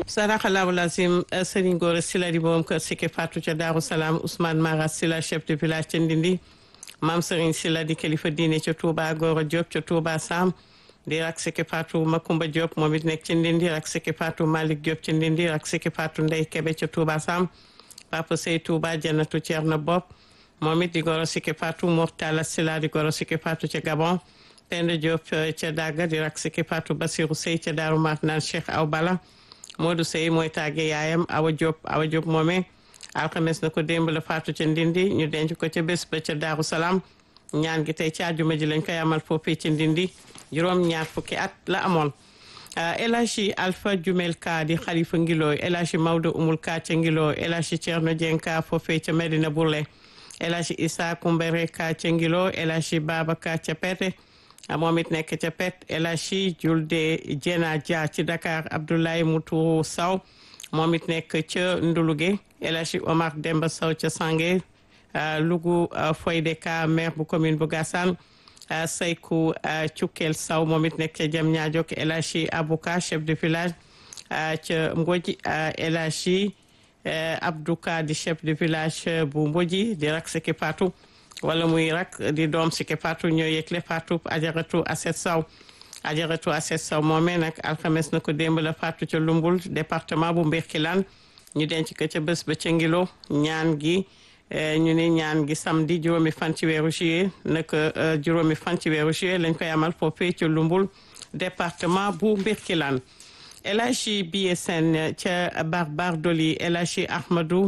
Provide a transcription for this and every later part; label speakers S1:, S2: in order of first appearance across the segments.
S1: sadaxalaahu lazim Serigne Gora Sylla di borom kër Sike Fatou ca Daaru Salaam Ousmane Mara Sylla chef de village ca Ndindi Maam Serigne Sylla di kilifa diine ca Touba Gora Diop ca Touba Sam di rak Sike Fatou Makumba Diop moom it nekk ca Ndindi rak Sike Fatou Malick Diop ca Ndindi rak Sike Fatou Ndey Kebe ca Touba Sam Papa Sey Touba Jannatu Ceerno Bopp moom it di Gora Sike Fatou Mortala Sylla di Gora Sike Fatou ca Gabon Penda Diop ca Daga di rak Sike Fatou Basirou Sey ca Daaru Marnaan Cheikh Aw Bala Modou Sey mooy tàgge yaayam Awa Diop Awa Diop moomee alxames na ko démb la faatu ca Ndindi ñu denc ko ca bés ba ca Daaru Salaam ñaan gi tey ca àjjuma ji lañ koy amal foofee ca Ndindi juróom ñaar fukki at la amoon El Hadji Alpha Jumel Ka di xalifa ngilooy El Hadji Maodo Umul Ka ca ngilooy El Hadji Thierno Dieng Ka foofee ca Medina Bourlé El Hadji Issa Kumbere Ka ca ngiloo El Hadji Baba Ka ca Pete moom it nekk ca pet El Hadji Julde Jena Dia ci Dakar Abdoulaye Moutou Sow moom it nekk ca Nduluge El Hadji Omar Demba Sow ca Sange Lugu Foyde Ka maire bu commune bu Gassane Seykou Cukkel Sow moom it nekk ca Diamniadio El Hadji Abouka chef de village ca Mbodji El Hadji Abdouka di chef de village bu Mbodji di rak Sike Fatou wala muy rak di doom Sike Fatou ñoo yëgle Fatou ajaratu Aset Sow ajaratu Aset Sow moomee nag alxames na ko démb la Fatou ca Lumbul département bu Mbirkilaan ñu denc ko ca bés ba ca Ngilo ñaan gi ñu ne ñaan gi samedi juróomi fan ci weeru juillet nag juróomi fan ci weeru juillet lañ koy amal foofee ca Lumbul département bu Mbirkilaan El Hadji Biye Sène ca Barbar Doli El Hadji Ahmadou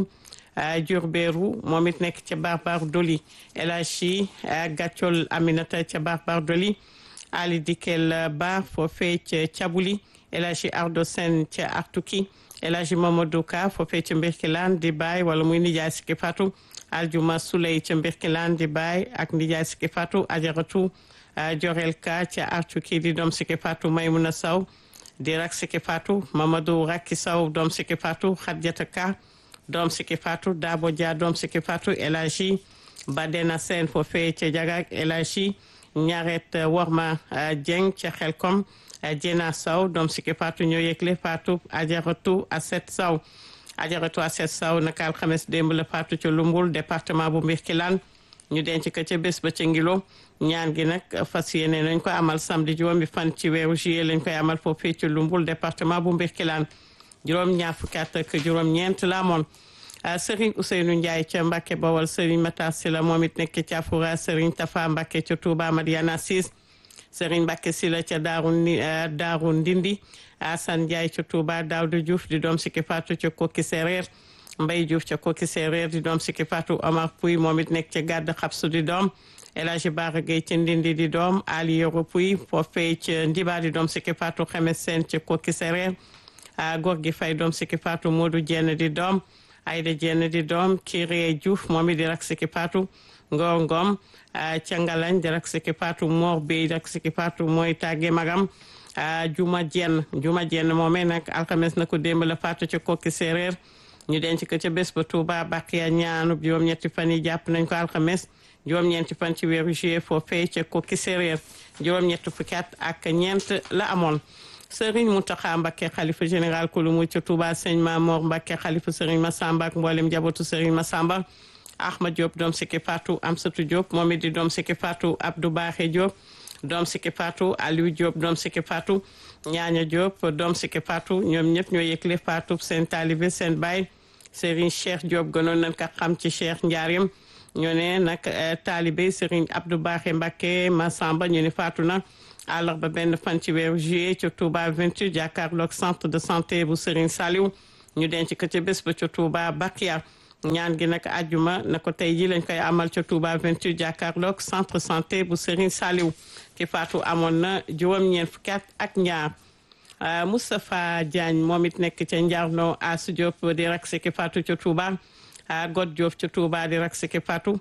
S1: Diourbéru moom it nekk ca Barbar Doli El Hadji Gàccol Aminata ca Barbar Doli Ali Dikel Ba foofee ca Cabuli El Hadji Ardo Sen ca Artuki El Hadji Mamadou Ka foofee ca Mbirkilaan di baay wala muy nijaay Sike Fatou Aljuma Suley ca Mbirkilaan di baay ak nijaay Sike Fatou Ajaratu Jorel Ka ca Artuki di doom Sike Fatou Maymuna Saw di rak Sike Fatou Mamadou Rakki Saw doom Sike Fatou Khadjata Ka doom Sike Fatou Dabo Dia doom Sike Fatou El Hadji Badena Sène foofee ca Jagak El Hadji Ñaret Worma Dieng ca Xelkom Jena Sow doom Sike Fatou ñoo yëgle Fatou Ajaratu Aset Sow Ajaratu Aset Sow naka alxames démb la Fatou ca Lumbul département bu Mbirkilaan ñu denc ko ca bés ba ca Ngilo ñaan gi nag fas yéene nañ ko amal samedi juróomi fan ci weeru juillet lañ koy amal foofee ca Lumbul département bu Mbirkilaan juróom ñaar fukki at ak juróom ñeent la amoon Serigne Ousseynou Ndiaye ca Mbacke Bawol Serigne Matar Sylla moom it nekk ca Foura Serigne Tafa Mbacke ca Touba Madiana Sis Serigne Mbacke Sylla ca Daaru Daaru Ndindi Assane Ndiaye ca Touba Daouda Diouf di doom Sike Fatou ca Koki Séréer Mbaye Diouf ca Koki Séréer di doom Sike Fatou Omar Pouy moom it nekk ca Gàdd Xabsu di doom El Hadji Bara Gueye ca Ndindi di doom Ali Yoro Pouy foofee ca Ndiba di doom Sike Fatou Xemes Sène ca Koki Séréer góor gi fay doom Sike Fatou Modou Dieng di doom Ayda Dieng di doom Kiré Diouf moom it di rak Sike Fatou Ngor Ngom ca Ngalañ di rak Sike Fatou Mor Bey rak Sike Fatou mooy tàgge magam Juma Dieng Juma Dieng moomee nag alxames na ko démb la Fatou ca Kokki Séeréer ñu denc ko ca bés ba Touba Bakiya ñaanub juróom-ñetti fan yi jàpp nañ ko alxames juróom-ñeenti fan ci weeru juillet foofee ca Kokki Séeréer juróom-ñetti fukki at ak ñeent la amoon Serigne Mountakha Mbacké xalifa général kulu mu ca Touba sëñ Mamor Mbacké xalifa Serigne Massamba ak mboolem njabootu Serigne Massamba Ahmad Diop doom Sike Fatou Amsatou Diop moom it di doom Sike Fatou Abdou Baxé Diop doom Sike Fatou Aliou Diop doom Sike Fatou Ñaaña Diop doom Sike Fatou ñoom ñëpp ñoo yëgle Fatou seen taalibe seen baay Serigne Cheikh Diop gënoon nañ ko xam ci Cheikh Ndiarim ñoo ne nag taalibe Serigne Abdou Baxé Mbacké Massamba ñu ne Fatou na àllarba benn fan ci weeru juillet ca Touba 28 jàkkaarloog centre de santé bu Serigne Saliou ñu denc ko ca bés ba ca Touba Bakia ñaan gi nag àjjuma na ko tey ji lañ koy amal ca Touba 28 jàkkaarloog centre santé bu Serigne Saliou ki faatu amoon na juróom-ñeent fukki at ak ñaar Moustapha Diagne moom it nekk ca Njarno Asu Diop di rak ki faatu ca Touba God Diop ca Touba di rak ki faatu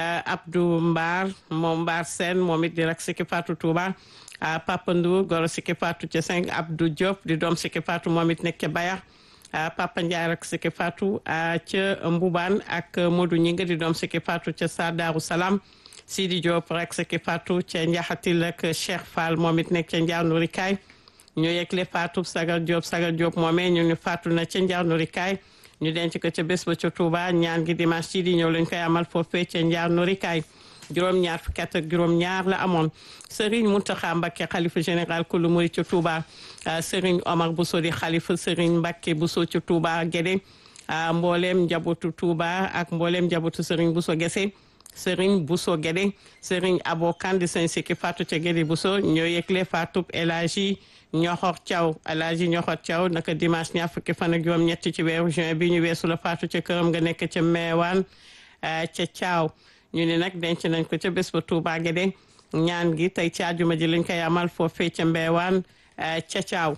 S1: Abdou Mbar moom Mbar Sène moom it di rak ki faatu Touba Papa Ndour goro Sike Fatou ca cinq Abdou Diop di doom Sike Fatou moom it nekk ca Bayax Papa Ndiaye rak Sike Fatou ca Mbubaan ak Modou Ñinga di doom Sike Fatou ca Sadaru Salam Sidi Diop rak Sike Fatou ca Njaxatil ak Cheikh Fall moom it nekk ca Njaar Nurikaay ñu yegle faatu Sagar Diop Sagar Diop moomee ñu ni faatu na ca Njaar Norikaay ñu denc ko ca bés ba ca Touba ñaan gi dimanche ci di ñëw lañ koy amal foofee ca Njaar Norikaay juróom-ñaar fukki at ak juróom-ñaar la amoon Serigne Mountakha Mbacké xalifa général kulu murid ca Touba Serigne Omar Bousso di xalifa Serigne Mbacké Bousso ca Touba Guédé mbooleem njabootu Touba ak mbooleem njabootu Serigne Bousso Guéssé Serigne Bousso Guédé Serigne Abo Kane di sëñ Sikki Fatou ca Guédé Bousso ñoo yëgle Fatou El Hadji Ñoxor Thiaw El Hadji Ñoxor Thiaw naka dimanche ñaar fukki fan ak juróom ñett ci weeru juin bi ñu weesu la Fatou ca këram nga nekk ca Meewaan ca Thiaw ñu ne nag denc nañ ko ca bés ba Touba Guédé ñaan gi tey ci àjjuma ji lañ koy amal foofee ca Meewaan ca Thiaw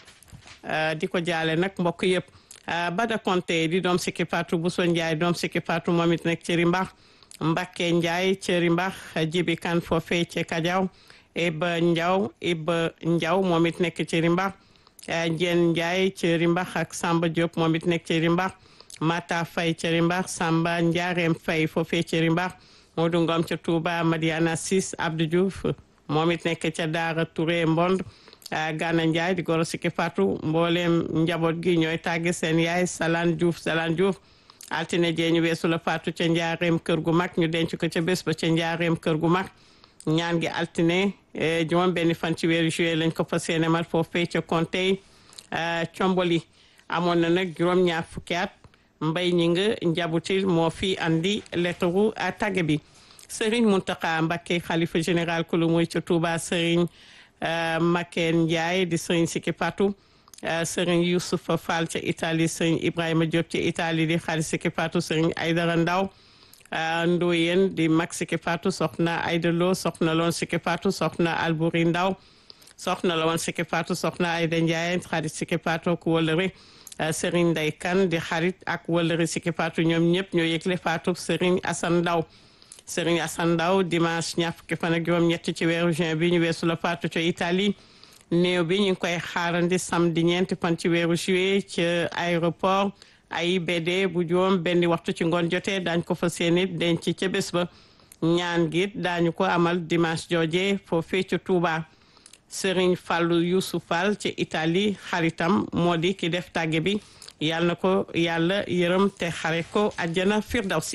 S1: di ko jaale nag mbokk yëpp Bada Konté di doom Sikki Fatou Bousso Ndiaye doom Sikki Fatou moom it nekk ci Rimbax Mbakke Ndiaye ci Rimbax Jibi Kan foofee ca Kajaw Iba Ndiaw Iba Ndiaw moom it nekk ci Rimbax Jeen Ndiaye ci Rimbax ak Samba Diop moom it nekk ci Rimbax Mata Faye ci Rimbax Samba Ndiarème Faye foofee ci Rimbax Modou Ngom ca Touba Madiana Sis Abdou Diouf moom it nekk ca Daara Touré Mbond Gana Ndiaye di goro Sikki Fatou mboolem njaboot gi ñooy tàgge seen yaay Salaan Diouf Salaan Diouf altine jee ñu weesu la faatu ca njaareem kër gu mag ñu denc ko ca bés ba ca njaareem kër gu mag ñaan gi altine juróom benn fan ci weeru juillet lañ ko fas yéene mal foofee ca Kontey comboli amoon na nag juróom ñaar fukki at mbay ñi nga njabutil moo fi andi lettre tàgge bi Serigne Mountakha Mbacké xalifa général kulu muy ca Touba Serigne Maken Ndiaye di Serigne Sikki Fatou Serigne Youssoufa Fall ca Italie Serigne Ibrahima Diop ca Italie di xarit Sikki Fatou Serigne Aydara Ndaw Ndoyen di mag Sikki Fatou soxna Ayda Lo soxna loon Sikki Fatou soxna Albouri Ndaw soxna la woon Sikki Fatou soxna Ayda Ndiaye xarit Sikki Fatou ku wëlëri Serigne Ndey Kan di xarit ak wëlëri Sikki Fatou ñoom ñëpp ñoo yëgle Fatou Serigne Assane Ndaw Serigne Assane Ndaw dimanche ñaar fukki fan ak juróom ñett ci weeru juin bi ñu weesu la faatu ca Italie néew bi ñu ngi koy xaarandi samedi ñeenti fan ci weeru juillet ci aéroport AIBD bu juróom benn waxtu ci ngoon jotee daañ ko fa seeni denc ca bés ba ñaan gi daañu ko amal dimanche jooje foofee ca Touba Serigne Fallou Youssou Fall ci Italie xaritam moo di ki def tàgge bi yàlla na ko yàlla yërëm te xare ko àjjana firdawsi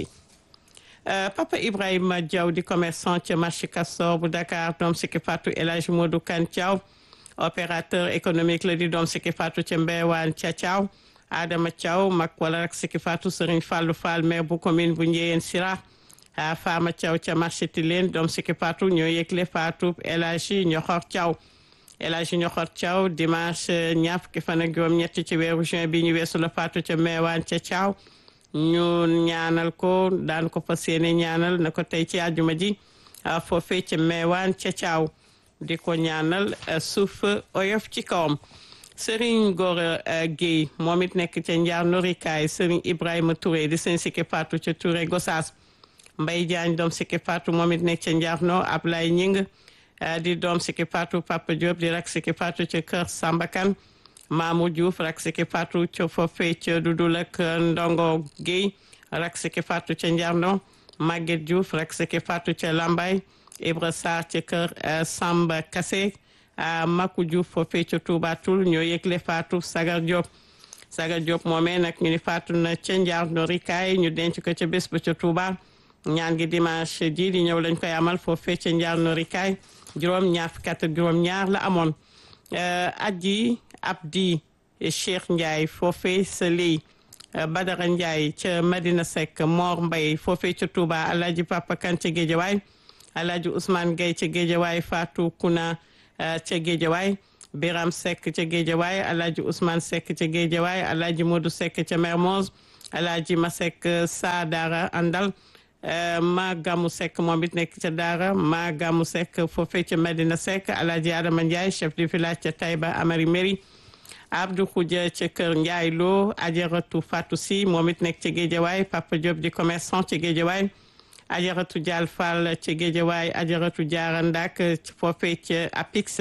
S1: Uh, Papa Ibrahima Diaw di commerçant ca marché Castor bu Dakar doom Sikki Fatou El Hadj Modou Kan Thiaw opérateur économique la di doom Sikki Fatou ca Mbewaan ca Thiaw Adama Thiaw mag wala rek Sikki Fatou Serigne Fallou Fall maire bu commune bu Ndiéyène Sira uh, Fama Thiaw ca marché Tilène doom Sikki Fatou ñoo yëgle Fatou El Hadj Ñoxor Thiaw El Hadj Ñoxor Thiaw dimanche ñaar fukki fan ak juróom ñett ci weeru juin bi ñu weesu la Fatou ca Mbewaan ca Thiaw ñu ñaanal ko daan ko fas yéene ñaanal na ko tey ci àjjuma ji foofee ca meewaan ca caaw di ko ñaanal suuf oyof ci kawam Serigne Gora Guèye moom it nekk ca njaar norikaay Serigne Ibrahima Touré di sëñ Sikki Fatou ca Touré Gossas Mbaye Diagne doom Sikki Fatou moom it nekk ca njaar no Ablaye Ñing di doom Sikki Fatou Papa Diop di rak Sikki Fatou ca kër Sambakan Mamou Diouf rak Sikki Fatou ca foofee ca Dudul ak Ndongo Guèye rak Sikki Fatou ca Njarno Maguette Diouf rak Sikki Fatou ca Lambay Ibra Sarr ca kër Samba Kassé Makou Diouf foofee ca Touba Toul ñoo yëgle Fatou Sagar Diop Sagar Diop moomee nag ñu ni faatu na ca Njarno rikaay ñu denc ko ca bés ba ca Touba ñaan gi dimanche ji di ñëw lañ koy amal foofee ca Njarno rikaay juróom ñaar fukki at ak juróom ñaar la amoon aji Abdi Cheikh Ndiaye foofee sa ley Badara Ndiaye ca Madina Seck Mor Mbaye foofee ca Touba Alhaji Papa Kan ca Géejawaay Alhaji Ousmane Gueye ca Géejawaay Fatou Kuna ca Géejawaay Biram Seck ca Géejawaay Alhaji Ousmane Seck ca Géejawaay Alhaji Modou Seck ca Mermoz Alhaji Masek Sa Dara Andal ma Gamu Seck moom it nekk ca Daara ma Gamu Seck foofee ca Medina Seck Alhaji Adama Ndiaye chef du village ca Taïba Amari Meri Abdou Khoudia ca Kër Ndiaye Lo Ajaratu Fatou Si moom it nekk ca Géejawaay Papa Diop di commerçant ca Géejawaay Ajaratu Dial Fall ca Géejawaay Ajaratu Diara Ndak foofee ca Apix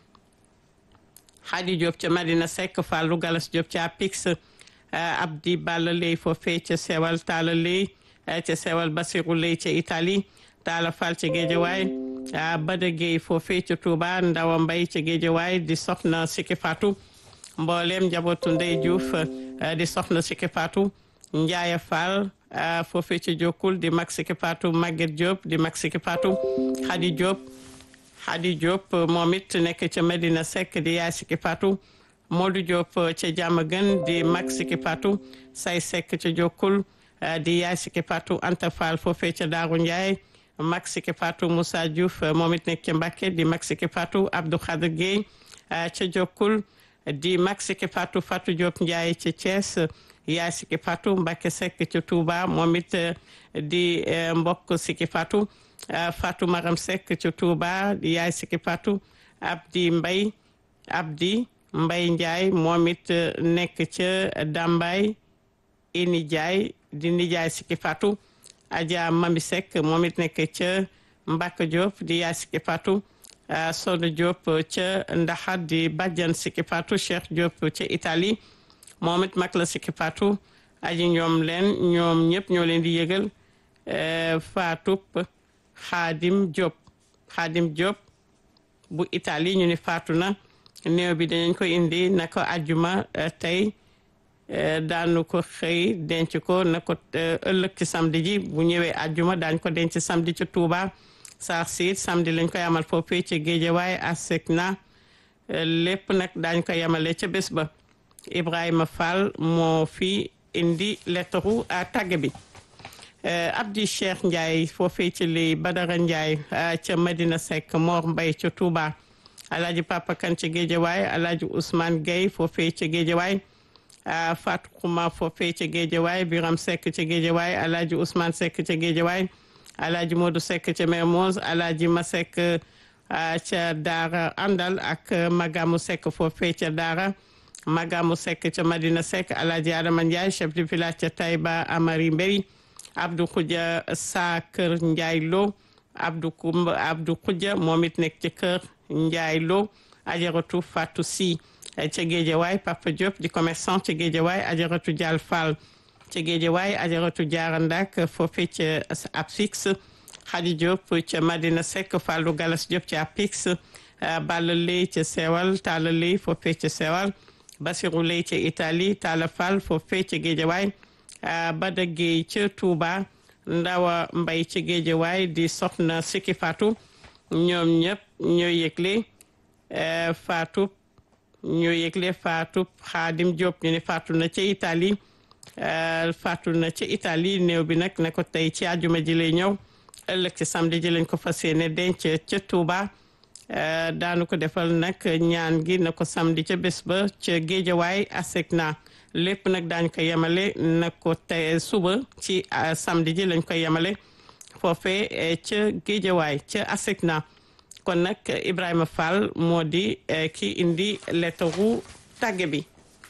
S1: Khady Diop ca Medina Seck Fallou Galas Diop ca Apix Abdi Balla Ley foofee ca Sewal Talla Ley ca sewal Basiru Lay ca Italie Talla Fall ca Géejawaay Bada Gueye foofee ca Touba Ndawa Mbay ca Géejawaay di soxna Siki Fatou mboolem njabootu Ndey Diouf di soxna Siki Fatou Ndiaye Fall foofee ca Jokkul di mag Siki Fatou Maguette Diop di mag Siki Fatou Khady Diop Khady Diop moom it nekk ca Medina Seck di yaay Siki Fatou Modou Diop ca Diamaguène di mag Siki Fatou Say Seck ca Jokkul di yaay Siki Fatou Anta Fall foofee ca Daaru Ndiaye mag Siki Fatou Moussa Diouf moom it nekk ca Mbacké di mag Siki Fatou Abdou Khadir Gueye ca Jokkul di mag Siki Fatou Fatou Diop Ndiaye ca Thiès yaay Siki Fatou Mbacké Seck ca Touba moom it di mbokk Siki Fatou Fatou Maram Seck ca Touba di yaay Siki Fatou Abdi Mbay Abdi Mbay Ndiaye moom it nekk ca Dambay ini Ndiaye di nijaay Siki Fatou Adja Mami Seck moom it nekk ca Mbacke Diop di yaay Siki Fatou Soda Diop ca Ndaxat di bàjjan Siki Fatou Cheikh Diop ca Italie moom it mag la Siki Fatou aji ñoom leen ñoom ñëpp ñoo leen di yëgal Fatou Xaadim Diop Xaadim Diop bu Italie ñu ni faatu na néew bi dañu ko indi na ko ajjuma tey daanu ko xëy denc ko na ko ëllëg ci samedi ji bu ñëwee ajjuma daañ ko denc samedi ci Touba saar siit samedi lañ koy amal foofee ca Géejawaay asek na lépp nag daañ ko yemale ca bés ba Ibrahima Fall moo fi indi lettaru tàgge bi Abdi Cheikh Ndiaye foofee ci li Badara Ndiaye ca Medina Seck Mor Mbay ca Touba Alaaji Papa Kan ca Géejawaay Alaaji Ousmane Gueye foofee ca Géejawaay Fatou Xuma foofee ca Géejawaay Biram Seck ca Géejawaay Alaaji Ousmane Seck ca Géejawaay Alaaji Modou Seck ca Mermoz Alaaji Masek ca Daara Andal ak Magamu Seck foofee ca Daara Magamu Seck ca Madina Seck Alaaji Adama Ndiaye chef de village ca Taïba Amari Mbéri Abdou Khoudia Sa Kër Ndiaye Lo Abdou Koumba Abdou Khoudia moom it nekk ci Kër Ndiaye Lo Ajaratu Fatou Si ca Géejawaay Papa Diop di commerçant ca Géejawaay Ajaratu Dial Fall ca Géejawaay Ajaratu Diara Ndak foofee ca Apix Khady Diop ca Madina Seck Fallou Galas Diop ca Apix Balla Ley ca Sewal Talla Ley foofee ca Sewal Basirou Ley ca Italie Talla Fall foofee ca Géejawaay Bada Gueye ca Touba Ndawa Mbay ca Géejawaay di soxna Siki Fatou ñoom ñëpp ñoo yëgle Fatou ñoo yëgle Fatou Xaadim Diop ñu ne Fatou na ca Italie Fatou na ca Italie néew bi nag ne ko tey ci àjjuma ji lay ñëw ëllëg ci samedi ji lañ ko fas yéene denc ca Touba daanu ko defal nag ñaan gi na ko samedi ca bés ba ca Géejawaay asek na lépp nag daañ ko yemale na ko tey suba ci samedi ji lañ koy yemale foofee ca Géejawaay ca asek na kon nag Ibrahima Fall moo di ki indi lettaru tàgge bi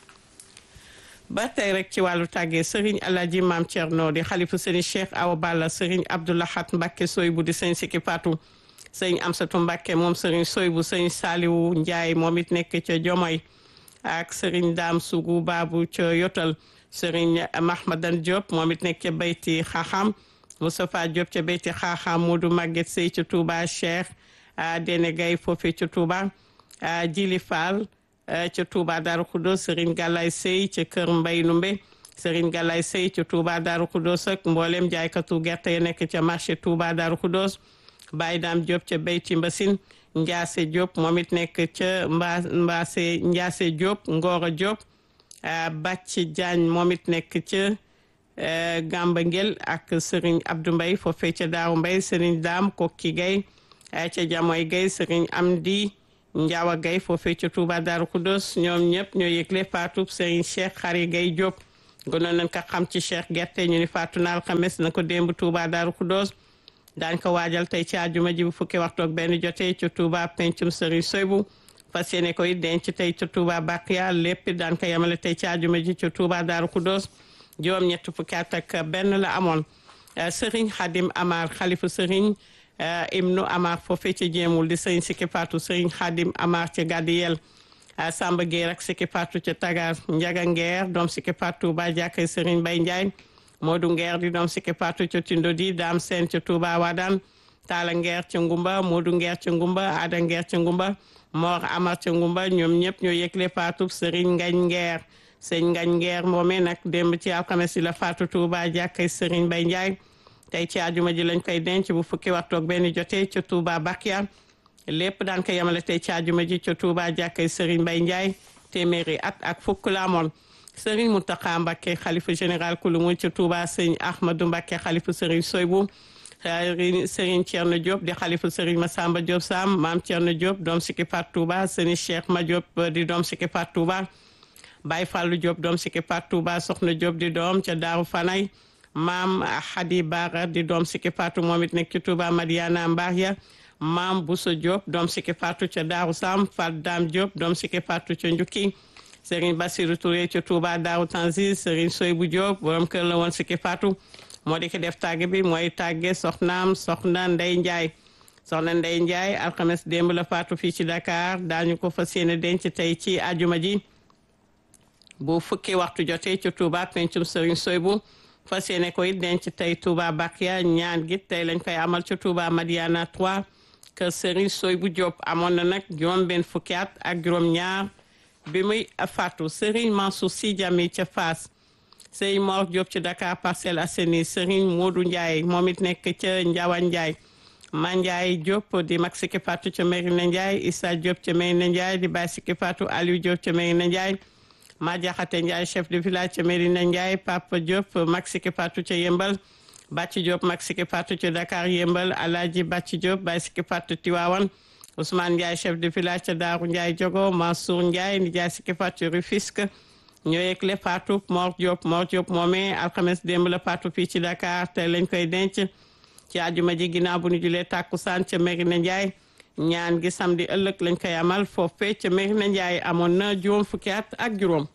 S1: ba tey rek ci wàllu tàggee Serigne Alaaji Maam Thierno di xalifu Serigne Cheikh Awa Balla Serigne Abdoulahat Mbacke Soybu di Serigne Siki Fatou Serigne Amsatu Mbacke moom Serigne Soybu Serigne Saliwu Ndiaye moom it nekk ca Jomoy ak Serigne Dame Sougou Babou ca Yotal Serigne Mahmadan Diop moom it nekk ca Bayti Xaaxam Moustapha Diop ca Bayti Xaaxam Modou Maguette Sey ca Touba Cheikh Dene Gaye foofee ca Touba Jili Fall ca Touba Darou Khoudoss Serigne Galaye Sey ca Kër Mbay Numbe Serigne Galaye Sey ca Touba Darou Khoudoss ak mboolem jaaykatu gerte yi nekk ca marché Touba Darou Khoudoss Baye Dame Diop ca Beyti Mbassine Ndiasse Diop moom it nekk ca Mba Mbasse Ndiasse Diop Ngoro Diop Bàcc Diagne moom it nekk ca Gamba Ngel ak Serigne Abdou Mbaye foofee ca Daaru Mbaye Serigne Dame Kokki Gaye ca Jamoy Gaye Serigne Amdi Njaawa Gaye foofee ca Touba Darou Khoudoss ñoom ñëpp ñoo yëgle faatu Serigne Cheikh Xari Gaye Diop gënoon nañ ko xam ci Cheikh Gerte ñu ni faatu na alxames na ko démb Touba Darou Khoudoss daañ ko waajal tey ci àjjuma ji bu fukki waxtu ak benn jotee ca Touba pencum Serigne Soybu fas yéene koy denc tey ca Touba Baqiya lépp daan ko yemale tey ci àjjuma ji ca Touba Darou Khoudoss juróom ñett fukki at ak benn la amoon Serigne Khadim Amar xalifu Serigne Ibnu Amar foofee ca jéemul di Serigne Siki Fatou Serigne Khadim Amar ca Gadiyel Samba Gueye ak Siki Fatou ca Tagar Njaga Ngeer doom Siki Fatou ba jàkkay Serigne Bay Ndiaye Modou Ngeer di doom Siki Fatou ca Tindodi Dame Sène ca Touba Wadane Talla Ngeer ca Ngumba Modou Ngeer ca Ngumba Ada Ngeer ca Ngumba Mor Amar ca Ngumba ñoom ñëpp ñoo yëgle faatu Serigne Ngañ Ngeer sëñ Ngañ Ngeer moomee nag démb ci alxames yi la faatu Touba jàkkay Serigne Bay Ndiaye tey ci àjjuma ji lañ koy denc bu fukki waxtu ak benn jotee ca Touba Bakia lépp daan ko yemale tey ci àjjuma ji ca Touba jàkkay Serigne Bay Ndiaye téeméeri at ak fukk la amoon Serigne Mountakha Mbacké xalifa général kulu mu ca Touba sëñ Ahmadou Mbacké xalifa Serigne Soybou Serigne Thierno Diop di xalifa Serigne Massamba Diop Sam maam Thierno Diop doom sikki Fat Touba Serigne Cheikh Ma Diop di doom sikki Fat Touba Baye Fallou Diop doom sikki Fat Touba Soxna Diop di doom ca Daaru Fanay maam Hadi Bara di doom sikki Fatou moom it nekk ci Touba Madiana Mbaria maam Bousso Diop doom sikki Fatou ca Daaru Sam Fat Dam Diop doom sikki Fatou ca Njukki Serigne Bassirou Touré ca Touba Daaru Tanzil Serigne Soybou Diop borom kër la woon sikki Fatou moo di ko def tàgge bi mooy tàgge soxnaam soxna Ndey Njaay soxna Ndey Njaay alxames démb la faatu fii ci Dakar daañu ko fas yéene denc tey ci ajuma ji bu fukki waxtu jotee ci Touba pencum Serigne Soybou fas yéene koy denc tey Touba Bakia ñaan gi tey lañ koy amal ci Touba Madiana 3 kër Serigne Soybou Diop amoon na nag juróom benn fukki at ak juróom ñaar bi muy faatu Serigne Mansour Sy Djamil ca Fass Serigne Mor Diop ci Dakar Parcelles Assainies Serigne Modou Ndiaye moom it nekk ca Ndiawan Ndiaye Ma Ndiaye Diop di mag sikki faatu ca Merina Ndiaye Issa Diop ca Merina Ndiaye di baay sikki faatu Aliou Diop ca Merina Ndiaye Ma Jaxate Ndiaye chef de village ca Merina Ndiaye Papa Diop mag sikki faatu ca Yembal Bàcci Diop mag sikki faatu ca Dakar Yembal Alaaji Bàcci Diop baay sikki faatu Tiwaawan Ousmane Ndiaye chef de village ca Daaru Ndiaye Jogo Mansour Ndiaye di jaay sikki faatu Rufisque ñoo yëgle faatu Mor Diop Mor Diop moomee alxames démb la faatu fii ci Dakar te lañ koy denc ci àjjuma ji ginnaaw bu ñu julee tàkkusaan ca Merina Ndiaye ñaan gi samedi ëllëg lañ koy amal foofee ca Merina Ndiaye amoon na juróom fukki at ak juróom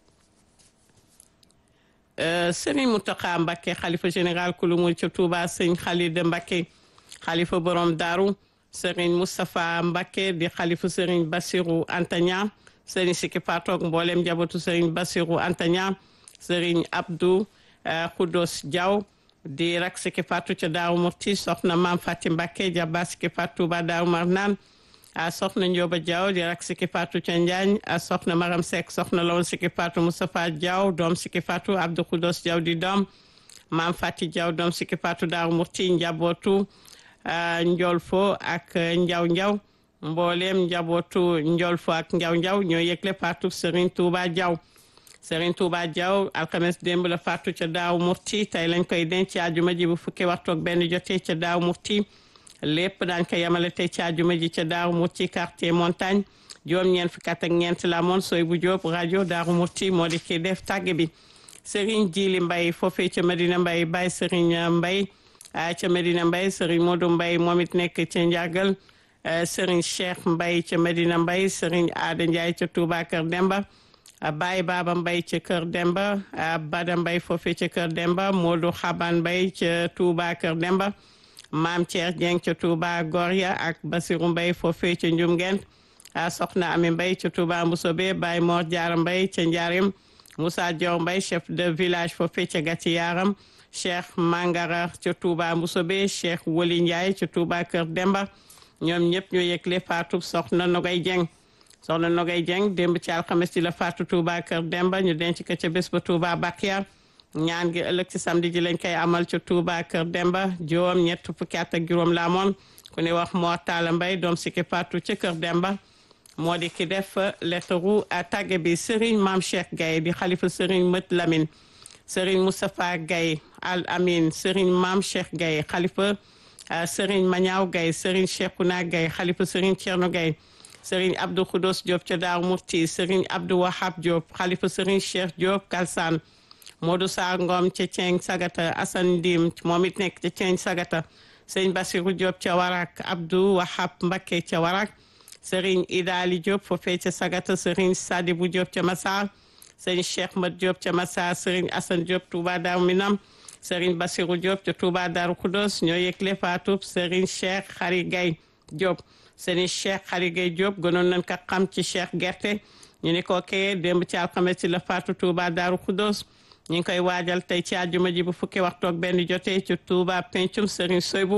S1: Serigne Mountakha Mbacké xalifa général kulu mu ca Touba sëñ Khalid Mbacké xalifa borom Daaru Serigne Moustapha Mbacké di xalifa Serigne Bassirou Antagna Serigne Sikki Fatok mboolem njabootu Serigne Bassirou Antagna Serigne Abdou Khoudos Diaw di rak Sikki Fatou ca Daaru Murti soxna Maam Fati Mbacké jaba Sikki Fatou ba Daaru Marnaan a soxna Njoba Diaw di rak Sikki Fatou ca Njaañ a soxna Maram Seck soxna lawoon Sikki Fatou Moustapha Diaw doom Sikki Fatou Abdou Khoudos Diaw di doom Maam Fati Diaw doom Sikki Fatou Daaru Murti njabootu Njol fo ak Njaw Njaw mboolem njabootu Njol fo ak Njaw Njaw ñoo yëgle faatu Serigne Touba Diaw Serigne Touba Diaw alxames démb la faatu ca daaw murti tey lañ koy denc ci àjjuma ji bu fukki waxtu ak benn jotee ca daaw murti lépp daañ ko yemale tey ci àjjuma ji ca daaw murti quartier montagne juróom ñeent fukki at ak ñeent la moon sooy bu Diop rajo Daaru Murti moo di ki def tàgge bi Serigne Jili Mbay foofee ca Medina Mbay Baye Serigne Mbay ca Medina Mbay Serigne Modou Mbay moom it nekk ca Njàggal Serigne Cheikh Mbay ca Medina Mbay Serigne Aada Ndiaye ca Touba Kër Demba Baye Baba Mbay ca Kër Demba Bada Mbay foofee ca Kër Demba Modou Xaban Mbay ca Touba Kër Demba Maam Thier Dieng ca Touba Goria ak Basiru Mbay foofee ca Njum Ngent Soxna Ami Mbay ca Touba Mbusobe Baye Mor Jaara Mbay ca Njaarim Moussa Dior Mbay chef de village foofee ca Gàcci Yaaram Cheikh Mangara ca Touba Mbusobe Cheikh Woli Ndiaye ca Touba Kër Demba ñoom ñëpp ñoo yëgle faatu soxna Nogay Dieng soxna Nogay Dieng démb ci alxames ci la faatu Touba Kër Demba ñu denc ko ca bés ba Touba Bakia ñaan gi ëllëg ci samedi ji lañ koy amal ca Touba Kër Demba juróom ñett fukki at ak juróom la amoon ku ne wax moo taala mbay doom si ki faatu ca Kër Demba moo di ki def lettaru tàgge bi Serigne Maam Cheikh Gaye di xalifa Serigne Mët Lamine Serigne Moustapha Gaye Al Amin Serigne Maam Cheikh Gaye xalifa Serigne Mañaaw Gaye Serigne Cheikhouna Gaye xalifa Serigne Thierno Gaye Serigne Abdou Khoudos Diop ca Daaru Murti Serigne Abdou Wahab Diop xalifa Serigne Cheikh Diop Kalsane Modou Sarr Ngom ca Ceng Sagata Assane Ndim moom it nekk ca Ceng Sagata Serigne Bassirou Diop ca Warak Abdou Wahab Mbacké ca Warak Serigne Idali Diop foofee ca Sagata Serigne Sadibou Diop ca Massar Serigne Cheikh Mat Diop ca Massar Serigne Assane Diop Touba Daaru Minam Serigne Bassirou Diop ca Touba Daaru Khoudos ñoo yëgle faatub Serigne Cheikh Khary Gaye Diop Serigne Cheikh Khary Gaye Diop gënoon nañ ko xam ci Cheikh Gerte ñu ni ko kee démb ci alxames ci la faatu Touba Daaru Khoudos ñu ngi koy waajal tey ci àjjuma ji bu fukki waxtu ak benn jotee ci Touba pencum Serigne Soybou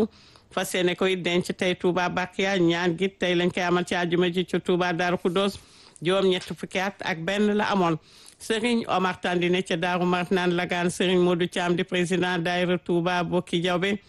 S1: fas yéene koy denc tey Touba Bakia ñaan gi tey lañ koy amal ci àjjuma ji ci Touba Darou Khoudoss juróom ñett fukki at ak benn la amoon Serigne Omar Tandine ca Daaru Marnaan Lagaan Serigne Modou Thiam di président daayira Touba Bokki Jawbe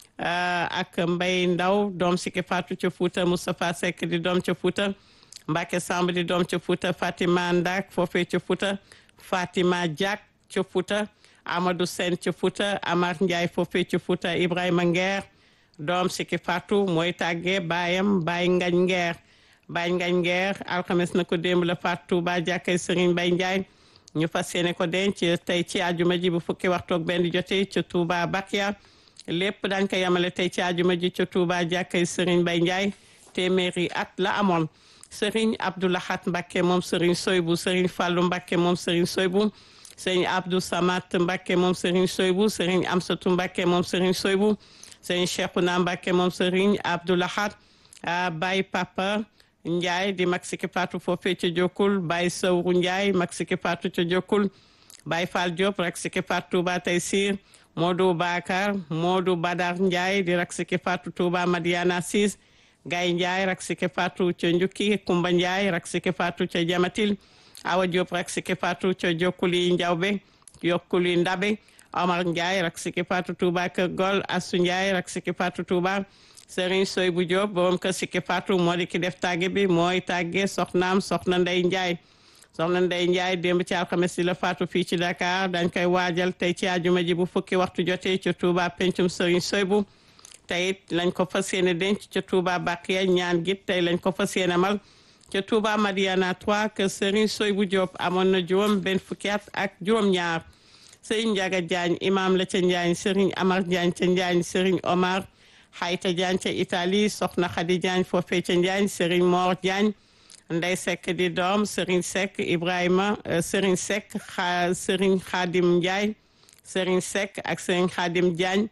S1: ak Mbay Ndaw doom si ki Fatou ca Fouta Moustapha Seck di doom ca Fouta Mbacke Samb di doom ca Fouta Fatima Ndak foofee ca Fouta Fatima Diak ca Fouta Amadou Sen ca Fouta Amar Ndiaye foofee ca Fouta Ibrahima Nguer doom si ki Fatou mooy tàggee baayam Baye Ngañ Nguer Baye Ngañ Nguer alxames na ko démb la Fatou Touba jàkkay Serigne Baye Ndiaye ñu fas yéene ko denc tey ci àjjuma ji bu fukki waxtu ak benn jotee ca Touba Bakia lépp dañ ko yamale tey ci àjjuma ji ca Touba jàkkay Serigne Baye Ndiaye téeméeri at la amoon Serigne Abdoulahat Mbacke moom Serigne Soybu Serigne Fallou Mbacke moom Serigne Soybu Serigne Abdou Samat Mbacke moom Serigne Soybu Serigne Amsatou Mbacke moom Serigne Soybu Serigne Cheikhouna Mbacke moom Serigne Abdoulahat Baye Papa Ndiaye di mag siki patu foofee ca Jokkul Baye Sawru Ndiaye mag siki patu ca Jokkul Baye Fall Diop rak siki patu Touba Taysir Modou Bakar Modou Badar Ndiaye di rak siki patu Touba Madiana Sis Gaye Ndiaye rak siki patu ca Njukki Kumba Ndiaye rak siki patu ca Jamatil Awa Diop rak siki patu ca Jokkuli Njawbe Jokkuli Ndabe Omar Ndiaye rak siki patu Touba Kër Gol Assou Ndiaye rak siki patu Touba Serigne Soybu Diop borom kër Sikki Fatou moo di ki def tàgge bi mooy tàgge soxnaam soxna Ndey Ndiaye soxna Ndey Ndiaye démb ci alxames si la faatu fii ci Dakar dañ koy waajal tey ci àjjuma ji bu fukki waxtu jotee ca Touba pencum Serigne Soybu tey it lañ ko fas yéene denc ca Touba Bakiya ñaan gi tey lañ ko fas yéene mal ca Touba Madiana 3 kër Serigne Soybu Diop amoon na juróom benn fukki at ak juróom-ñaar Serigne Ndiaga Diagne imam la ca Njaañ Serigne Amar Diagne ca Njaañ Serigne Omar Xayta Diagne ca Italie soxna Khady Diagne foofee ca Njaañ Serigne Mor Diagne Ndey Seck di doom Serigne Seck Ibrahima Serigne Seck xa Serigne Khadim Ndiaye Serigne Seck ak Serigne Khadim Diagne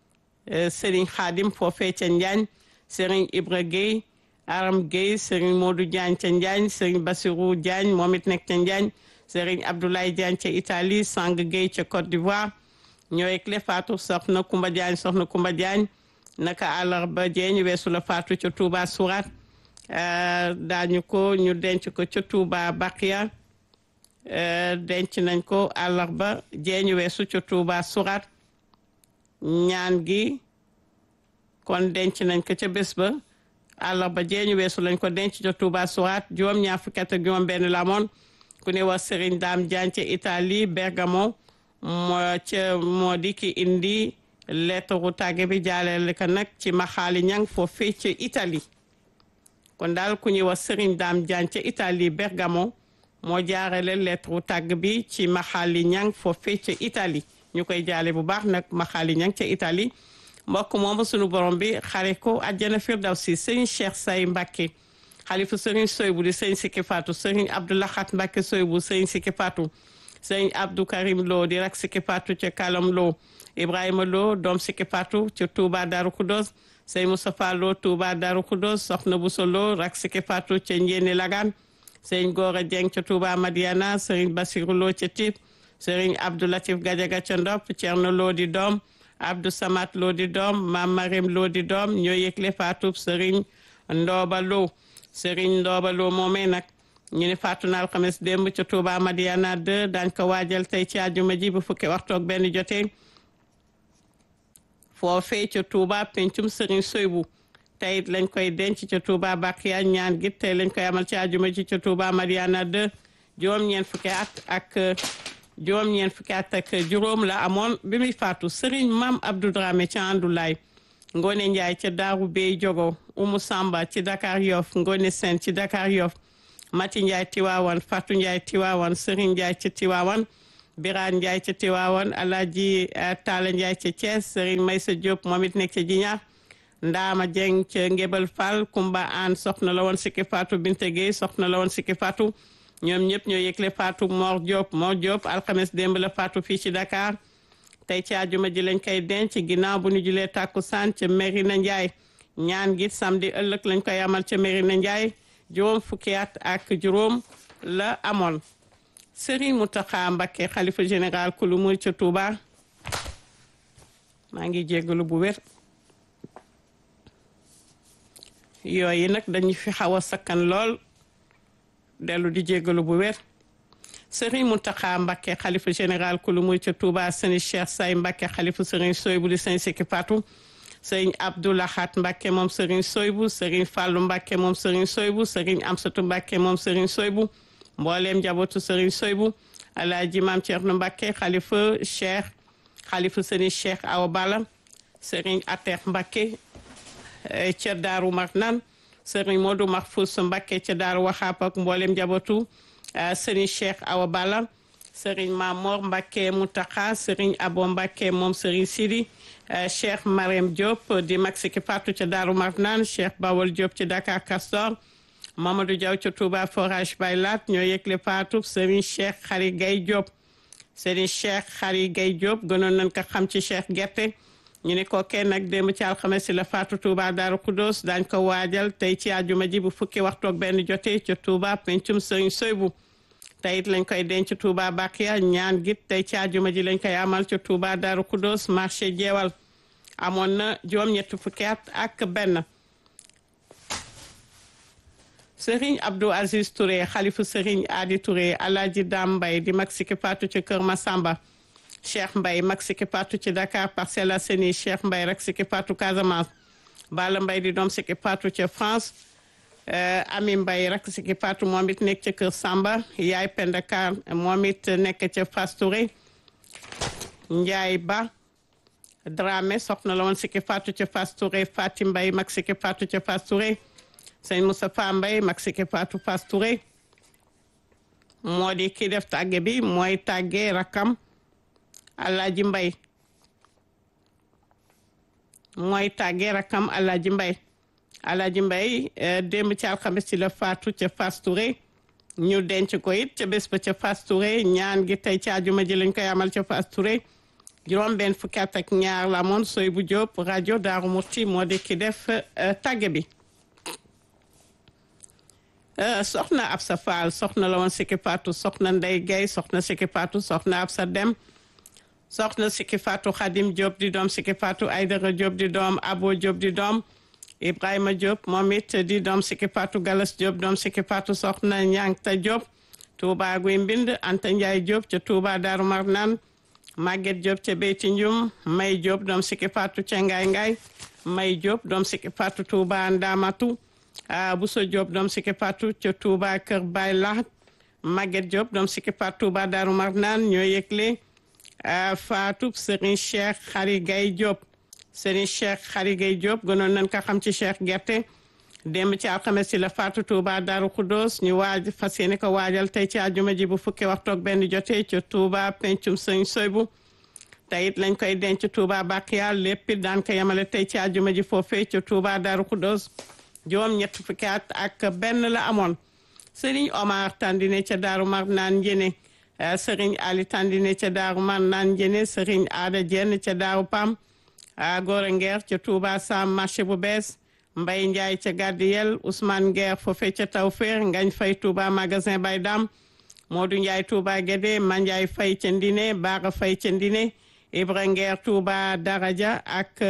S1: Serigne Khadim foofee ca Njaañ Serigne Ibra Gueye Aram Gueye Serigne Modou Diagne ca Njaañ Serigne Bassirou Diagne moom it nekk ca Njaañ Serigne Abdoulaye Diagne ca Italie Sang Gueye ca Côte d'Ivoire ñooy clé faatu soxna Kumba Diagne soxna Kumba Diagne naka àllarba jeeñ weesu la faatu ca Touba Surat daañu ko ñu denc ko ca Touba Bakiya denc nañ ko àllarba jeeñ weesu ca Touba Surat ñaan gi kon denc nañ ko ca bés ba àllarba jeeñ weesu lañ ko denc ca Touba Surat juróom ñaar fukki at ak juróom benn la moon ku ne wax Serigne Dame Diagne ca Italie Bergamo moo ca moo di ki indi lettre tàgge bi jaaleel ko nag ci maxaali ñang foofee ca Italie kon daal ku ñuy wax Serigne Dame Diagne ca Italie Bergamo moo jaarale lettre tàgg bi ci maxaali ñang foofee ca Italie ñu koy jaale bu baax nag maxaali ñang ca Italie mbokk moomu sunu borom bi xare ko àjjana firdawsi sëñ Cheikh Say Mbacke xalifu sëriñ Soybu di sëñ Sikki Fatou sëriñ Abdoulahat Mbacke Soybu sëñ Sikki Fatou sëñ Abdou Karim Lo di rak Sikki Fatou ca Kalam Lo Ibrahima Lo doom Sikki Fatou ca Touba Darou Khoudoss sëñ Moustapha Lo Touba Darou Khoudoss soxna Bousso Lo rak Sikki Fatou ca Njéene Lagan sëñ Gora Dieng ca Touba Madiana sëriñ Bassirou Lo ca Tip sëriñ Abdou Latif Gadiaga ca Ndop Thierno Lo di doom Abdou Samat Lo di doom Mam Marim Lo di doom ñoo yëgle Fatou sëriñ Ndooba Lo sëriñ Ndooba Lo moomee nag ñu ne faatu na alxames démb ca Touba Madiana 2 daañ ko waajal tey ci àjjuma ji bu fukki waxtu ak benn jotee foofee ca Touba pencum sëriñ Soybu tey it lañ koy denc ca Touba Bakiya ñaan gi tey lañ koy amal ci àjjuma ji ca Touba Madiana 2 juróom-ñeent fukki at ak juróom-ñeent fukki at ak juróom la amoon bi muy faatu sëriñ Mam Abdou Dramé ca Andoulaye Ngone Ndiaye ca Daaru Bey Jogo Umu Samba ci Dakar Yoff Ngone Sen ci Dakar Yoff Mati Ndiaye Tiwaawan Fatou Ndiaye Tiwaawan Serigne Ndiaye ca Tiwaawan Birane Ndiaye ca Tiwaawan Alaaji Taala Ndiaye ca Thiès Serigne Maysa Diop moom it nekk ca Jiñaar Ndaama Dieng ca Ngébel Fall Kumba Aan soxna la woon Sikki Fatou Binte Gueye soxna la woon Sikki Fatou ñoom ñëpp ñoo yëgle Fatou Mor Diop Mor Diop alxames démb la Fatou fii ci Dakar tey ci àjjuma ji lañ koy denc ginnaaw bu ñu julee tàkkusaan ca Merina Ndiaye ñaan gi samedi ëllëg lañ koy amal ca Merina Ndiaye juróom fukki at ak juróom la amoon Serigne Mountakha Mbacké xalifa général kulu muy ca Touba maa ngi jéggalu bu wér yooyu nag dañu fi xaw a sakkan lool dellu di jégalu bu wér sëriñ Mountakha Mbacké xalifa général kulu muy ca Touba sëriñ Cheikh Say Mbacké xalifa sëriñ Soybu di sëriñ Sikki Fatou sëriñ Abdoulahat Mbacké moom sëriñ Soybu sëriñ Fallou Mbacké moom sëriñ Soybu sëriñ Amsatou Mbacké moom sëriñ Soybu mbooleem njabootu sëriñ Soybu alaaji Maam Thierno Mbacké xalifa Cheikh xalifa sëriñ Cheikh Awa Balla sëriñ Atex Mbacké ca Daaru Marnaan sëriñ Modou Mahfous Mbacké ca Daaru Waxaap ak mbooleem njabootu sëriñ Cheikh Awa Balla sëriñ Mamor Mbacké Mountakha sëriñ Abo Mbacké moom sëriñ Sidi Cheikh Marème Diop di mag Sikki Fatou ca Daaru Marnaan Cheikh Bawol Diop ci Dakar Castor Mamadou Diaw ca Touba Forage Baylat ñoo yëgle Fatou sëriñ Cheikh Khary Gaye Diop sëriñ Cheikh Khary Gaye Diop gënoon nañ ko xam ci Cheikh Gerte ñu ne ko kenn nag démb ci alxames si la Fatou Touba Daaru Kudos daañ ko waajal tey ci àjjuma ji bu fukki waxtu ak benn jotee ca Touba pencum sëriñ Soybu tey it lañ koy denc Touba Bakiya ñaan git tey ci àjjuma ji lañ koy amal ca Touba Daaru Kudos marché jeewal amoon na juróom-ñetti fukki at ak benn Serigne Abdou Aziz Touré xalifu Serigne Adi Touré Alaaji Dam Mbay di mag Sikki Fatou ci Kër Masamba Cheikh Mbay mag Sikki Fatou ci Dakar Parcelles Assainies Cheikh Mbay rek Sikki Fatou Casamance Bala Mbay di doom Sikki Fatou ca France Ami Mbay rek Sikki Fatou moom it nekk ca Kër Samba Yaay Penda Kar moom it nekk ca Fass Touré Njaay Ba Dramé soxna la woon Sikki Fatou ca Fass Touré Fatim Mbay mag Sikki Fatou ca Fass Touré sëñ Moustapha Mbay mag Sikki Fatou Fass Touré moo di ki def tàgge bi mooy tàgge rakam Alaaji Mbay mooy tàgge rakam Alaaji Mbay Alaaji Mbay démb ci alxames ci la faatu ca Fass Touré ñu denc ko it ca bés ba ca Fass Touré ñaan gi tey ci àjjuma ji lañ koy amal ca Fass Touré juróom benn fukki at ak ñaar la moon soy bu Jóob rajo Daaru Murti moo di ki def tàgge bi soxna Absa Fall soxna la woon Sikki Fatou soxna Ndey Gay soxna Sikki Fatou soxna Absa Dem soxna Sikki Fatou Khadim Diop di doom Sikki Fatou Aydara Diop di doom Abo Diop di doom Ibrahima Diop moom it di doom Sikki Fatou Galas Diop doom Sikki Fatou soxna Ñankta Diop Touba Guy Mbind Anta Ndiaye Diop ca Touba Darou Marnane Maguette Diop ca Beyti Ndioum May Diop doom Sikki Fatou ca Ngaay Ngaay May Diop doom Sikki Fatou Touba Ndamatu Bousso Diop doom Sikki Fatou ca Touba Kër Baay Lahat Maguette Diop doom Sikki Fatou Touba Darou Marnane ñoo yëgle Fatou Serigne Cheikh Khary Gaye Diop Serigne Cheikh Khary Gaye Diop gënoon nañ ko xam ci Cheikh Gerte démb ci alxames ci la Fatou Touba Darou Khoudoss ñu waaj fas yéene ko waajal tey ci àjjuma ji bu fukki waxtu ak benn jotee ca Touba pencum Serigne Soybu tey it lañ koy denc Touba Bakiya lépp it daan ko yemale tey ci àjjuma ji foofee ca Touba Darou Khoudoss juróom ñett fukki at ak benn la amoon Serigne Omar Tandine ca Daaru Marnaan Njene Serigne Ali Tandine ca Daaru Marnaan Njene Serigne Aada Jenn ca Daaru Pam Gora Ngeer ca Touba Sam marché bu bees Mbay Njaay ca Gardiyel Ousmane Ngeer foofe ca Tawfeex Ngañ Fay Touba magasin Bay Dam Modou Njaay Touba Guédé Mandiaye Fay ca Ndine Baara Fay ca Ndine Ibra Ngeer Touba Daraja ak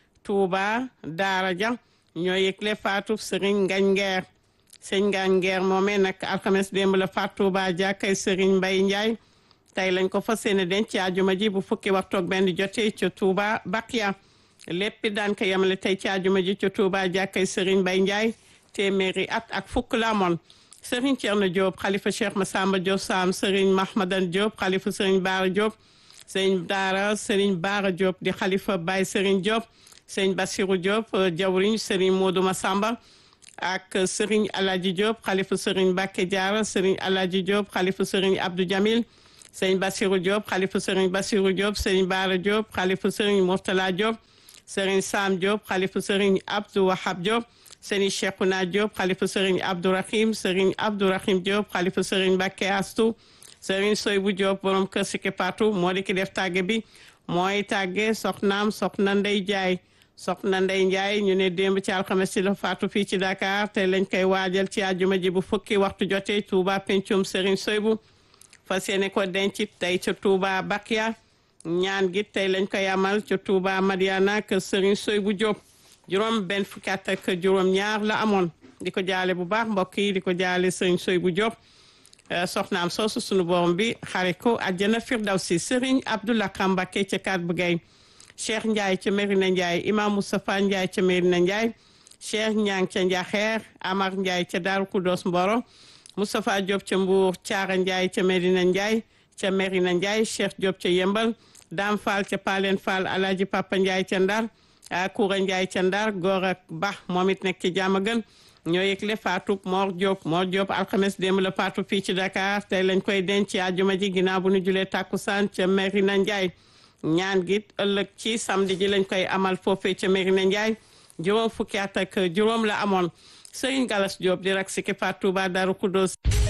S1: Touba Daraja ñoo yëgle faatu Serigne Ngañ Ngeer sëñ Ngañ Ngeer moomee nag alxames démb la faatu Touba jàkkay Serigne Mbay Njaay tey lañ ko fas yéene denc ci àjjuma ji bu fukki waxtu ak benn jotee ca Touba Bakiya lépp daan ko yemale tey ci àjjuma ji ca Touba jàkkay Serigne Mbay Njaay téeméeri at ak fukk la amoon Serigne Thierno Diop xalifa Cheikh Massamba Diop Sam Serigne Mahmadan Diop xalifa Serigne Baara Diop Serigne Daara Serigne Baara Diop di xalifa Baye Serigne Diop Serigne Bassirou Diop jawriñ Serigne Modou Massamba ak Serigne Aladji Diop xalifa Serigne Bakke Diara Serigne Aladji Diop xalifa Serigne Abdou Jamil Serigne Bassirou Diop xalifa Serigne Bassirou Diop Serigne Baara Diop xalifa Serigne Mourtala Diop Serigne Sam Diop xalifa Serigne Abdou Wahab Diop Serigne Cheikhouna Diop xalifa Serigne Abdourahim Serigne Abdourahim Diop xalifa Serigne Bakke Astou Serigne Soybou Diop borom kër Sikki Fatou moo di ki def tàgge bi mooy tàgge soxnaam soxna Ndey Jaay soxna Ndey Njaay ñu ne démb ci alxames ci la faatu fii ci Dakar te lañ koy waajal ci àjjuma ji bu fukki waxtu jotee Touba pencum Serigne Soybu fas yéene ko denc tey ca Touba Bakiya ñaan gi tey lañ koy amal ca Touba Madiana kër Serigne Soybu Diop juróom benn fukki at ak juróom ñaar la amoon di ko jaale bu baax mbokk yi di ko jaale sëriñ soy bu Diop soxnaam soosu sunu borom bi xare ko àjjana firdawsi sëriñ Abdoulaye Kambake ca kat bu gay Cheikh Ndiaye ca Merina Ndiaye imam Moustapha Ndiaye ca Merina Ndiaye Cheikh Ñang ca Njaxeer Amar Ndiaye ca Daaru Kudos Mboro Moustapha Diop ca Mbour Thiara Ndiaye ca Merina Ndiaye ca Merina Ndiaye Cheikh Diop ca Yembal Dame Fall ca Palen Fall Alaaji Papa Ndiaye ca Ndar Koura Ndiaye ca Ndar góor ak Ba moom it nekk ci jàmm gën ñoo yëgle Fatou Mor Diop Mor Diop alxames démb la Fatou fii ci Dakar tey lañ koy denc ci àjjuma ji ginnaaw bu ñu julee takkusaan ca Merina Ndiaye ñaan gi ëllëg ci samedi ji lañ koy amal foofee ca Merina Ndiaye juróom fukki at ak juróom la amoon Serigne Galas Diop di rak siki Fatou Touba Darou Khoudoss